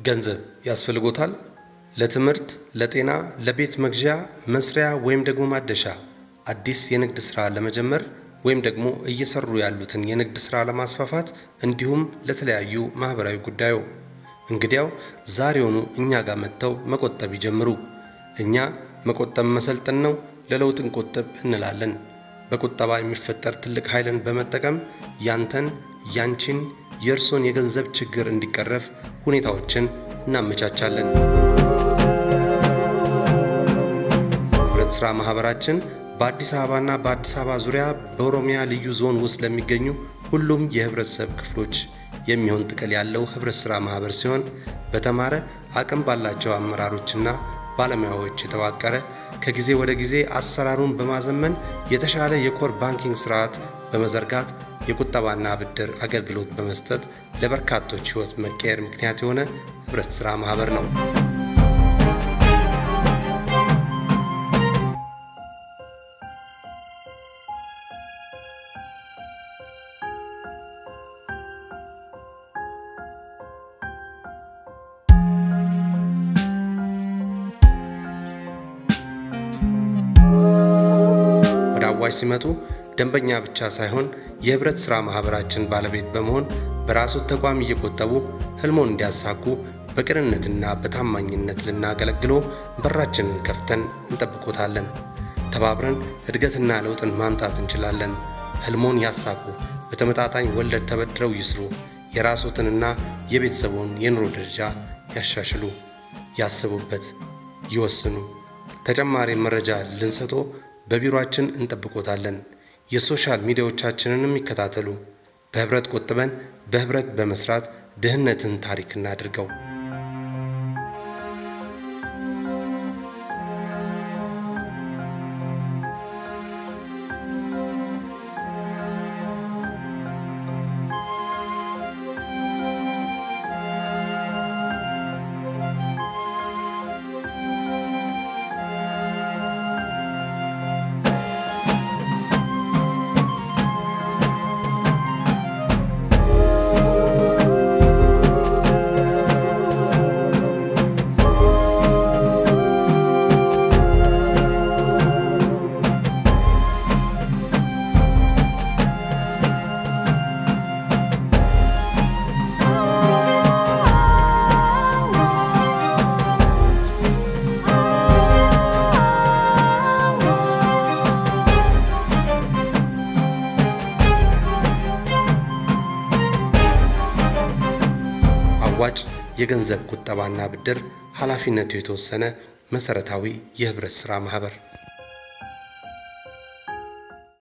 ገንዘብ ያስፈልጎታል? ለትምህርት፣ ለጤና፣ ለቤት መግዣ፣ መስሪያ ወይም ደግሞ ማደሻ፣ አዲስ የንግድ ሥራ ለመጀመር ወይም ደግሞ እየሰሩ ያሉትን የንግድ ሥራ ለማስፋፋት እንዲሁም ለተለያዩ ማኅበራዊ ጉዳዩ እንግዲያው ዛሬውኑ እኛ ጋር መጥተው መቆጠብ ይጀምሩ። እኛ መቆጠብ መሰልጠን ነው፣ ለለውጥ እንቆጥብ እንላለን። በቁጠባ የሚፈጠር ትልቅ ኃይልን በመጠቀም ያንተን፣ ያንቺን፣ የእርሶን የገንዘብ ችግር እንዲቀረፍ ሁኔታዎችን እናመቻቻለን። ህብረት ሥራ ማኅበራችን በአዲስ አበባና በአዲስ አበባ ዙሪያ በኦሮሚያ ልዩ ዞን ውስጥ ለሚገኙ ሁሉም የህብረተሰብ ክፍሎች የሚሆን ጥቅል ያለው ህብረት ሥራ ማኅበር ሲሆን በተማረ አቅም ባላቸው አመራሮችና ባለሙያዎች የተዋቀረ ከጊዜ ወደ ጊዜ አሰራሩን በማዘመን የተሻለ የኮር ባንኪንግ ስርዓት በመዘርጋት የቁጠባና ብድር አገልግሎት በመስጠት ለበርካቶች ሕይወት መቀየር ምክንያት የሆነ ህብረት ሥራ ማኅበር ነው። ወደ አዋሽ ሲመጡ ደንበኛ ብቻ ሳይሆን የህብረት ሥራ ማኅበራችን ባለቤት በመሆን በራሱ ተቋም እየቆጠቡ ህልሞን እንዲያሳኩ በቅንነትና በታማኝነት ልናገለግሎ በራችንን ከፍተን እንጠብቆታለን። ተባብረን እድገትና ለውጥን ማምጣት እንችላለን። ህልሞን ያሳኩ፣ በተመጣጣኝ ወለድ ተበድረው ይስሩ፣ የራስዎትንና የቤተሰቡን የኑሮ ደረጃ ያሻሽሉ። ያስቡበት፣ ይወስኑ። ተጨማሪ መረጃ ልንሰጦ በቢሮአችን እንጠብቆታለን። የሶሻል ሚዲያዎቻችንንም ይከታተሉ። በህብረት ቆጥበን በህብረት በመስራት ድህነትን ታሪክ እናድርገው። አዋጭ የገንዘብ ቁጠባና ብድር ኃላፊነቱ የተወሰነ መሠረታዊ የህብረት ሥራ ማኅበር